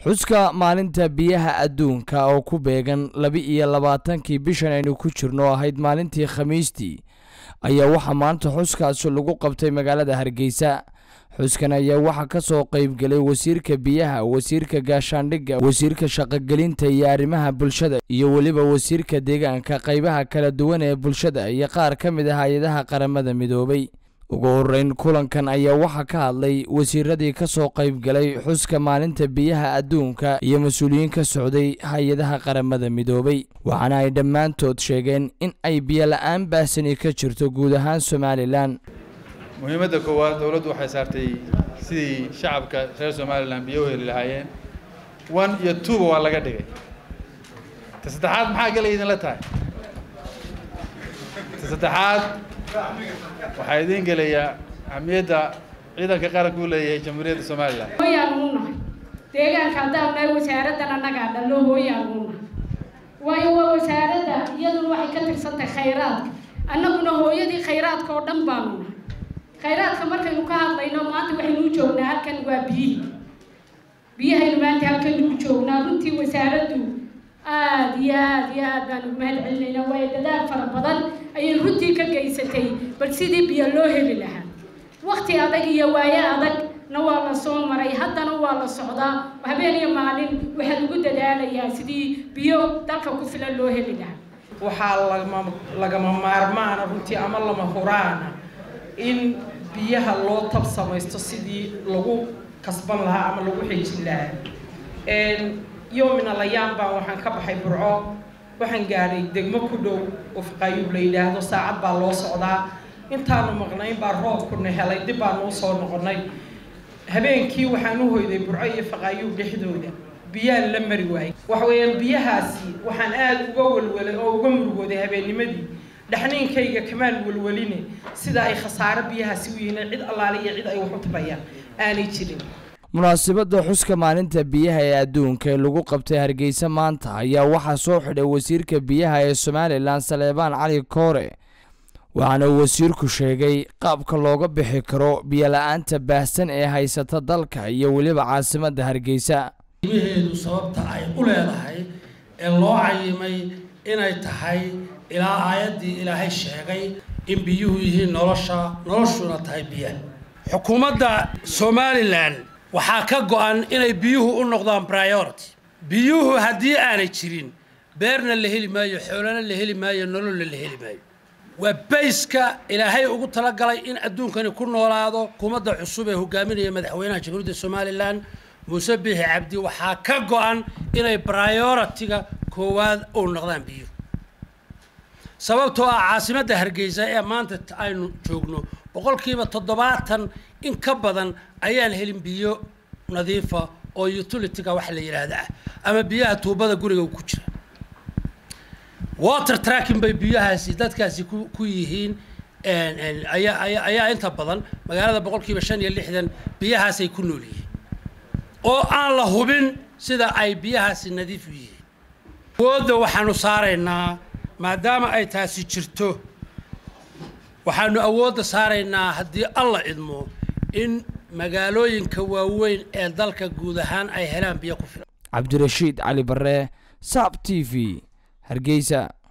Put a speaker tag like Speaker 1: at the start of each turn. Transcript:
Speaker 1: xuska maalinta biyaha adduunka oo ku beegan laba-iyo labaatankii bishan aynu ku jirno ahayd maalintii khamiistii ayaa waxaa maanta xuskaasi lagu qabtay magaalada hargeysa xuskan ayaa waxaa ka soo qaybgelay wasiirka biyaha wasiirka gaashaandhigga wasiirka shaqogelinta iyo arrimaha bulshada iyo weliba wasiirka deegaanka qaybaha kala duwan ee bulshada iyo qaar ka mid ah hay-adaha qaramada midoobay ugu horeyn kulankan ayaa waxaa ka hadlay wasiiradii ka soo qaybgalay xuska maalinta biyaha adduunka iyo mas-uuliyiin ka socday hay-adaha qaramada midoobay waxaana ay dhammaantood sheegeen in ay biyo la-aan baahsani ka jirto guud ahaan somalilan
Speaker 2: muhiimadda koowaad dowladdu waxay saartay sidii shacabka reer somalilan biyo u heli lahaayeen one iyo twoba waa laga dhigay ta saddexaad maxaa gala idinla tahay ta saddexaad waxaa idiin gelayaa ahmiyadda ciidanka qaranka u leeyahay jamhuuriyadda somalilan
Speaker 3: hooyaan uu nahay deegaanka haddaan nahay wasaaraddan annagaa dhallo hooyaan uu nahay waayo waa wasaaradda iyaduna waxay ka tirsantahay khayraadka annaguna hooyadii khayraadka oo dhan baanu nahay khayraadka markaynu ka hadlayno maanta waxaynu u joognaa halkan waa biyihii biyahaynu maanta halkaynu u joognaa runtii wasaaraddu aada iyo aada iyo aad baanu mahad celinaynaa waayo dadaal fara badan ayay runtii ka geysatay bal sidii biyo loo heli lahaa wakti adag iyo waayo adagna waa la soo maray haddana waa la socdaa habeen iyo maalin waxaa lagu dadaalayaa sidii biyo dalka ku filan loo heli lahaa
Speaker 4: waxaa lagama lagama maarmaana runtii ama lama huraana in biyaha loo tab samaysto sidii lagu kasban lahaa ama lagu xejin lahaa yomina layaan baan waxaan ka baxay burco waxaan gaadhay degmo ku dhow oo faqaayuub la yidhaahdo saacad baa loo socdaa intaanu maqnayn baa roobkuna helay dib baanu usoo noqonnay habeenkii waxaan u hoyday burco iyo faqaayuub dhexdooda biyaan la mari waayay waxa weeyaan biyahaasi waxaan aada uga walwalay oo uga murugooday habeennimadii dhaxniinkayga kamaan walwaline sida ay khasaaro biyahaasi u yihiin cid allaale iyo cid ay wax u tabayaan aanay jirin
Speaker 1: munaasabadda xuska maalinta biyaha ee adduunka ee lagu qabtay hargeysa maanta ayaa waxaa soo xidhay wasiirka biyaha ee somalilan saleebaan cali koore waxaana uu wasiirku sheegay qaabka looga bixi karo biyola-aanta baahsan ee haysata dalka iyo weliba caasimadda hargeysa
Speaker 5: qiimaheedu sababta ay u leedahay ee loo cayimay inay tahay ilaa aayaddii ilaahay sheegay in biyuhu yihiin nolosha noloshuna tahay biyaha xukuumadda somalilan waxaa ka go-an inay biyuhu u noqdaan priority biyuhu haddii aanay jirin beerna la heli maayo xoolana la heli maayo nololna la heli maayo waa bayska ilaahay ugu talagalay in adduunkani ku noolaado xukuumadda cusub ee hogaaminaya madaxweynaha jamhuuriyadda somalilan muuse biixi cabdi waxaa ka go-an inay priority-ga koowaad u noqdaan biyuhu sababtoo ah caasimadda hargeysa ee maanta aynu joogno boqolkiiba toddobaatan in ka badan ayaan helin biyo nadiifa oo utility-ga waxa la yidhaahda ah ama biyaha tuubada guriga ku jira water tracking bay biyahaasi dadkaasi ku ku yihiin ayaa ayaa ayaa inta badan magaalada boqolkiiba shan iyo lixdan biyahaasay ku nool yihiin oo aan la hubin sida ay biyahaasi nadiif u yihiin awoodda waxaanu saaraynaa maadaama ay taasi jirto waxaanu awoodda saaraynaa haddii alla idmo in magaalooyinka waaweyn ee dalka guud ahaan ay helaan biyo ku filan
Speaker 1: cabdirashiid cali barre saab t v hargeysa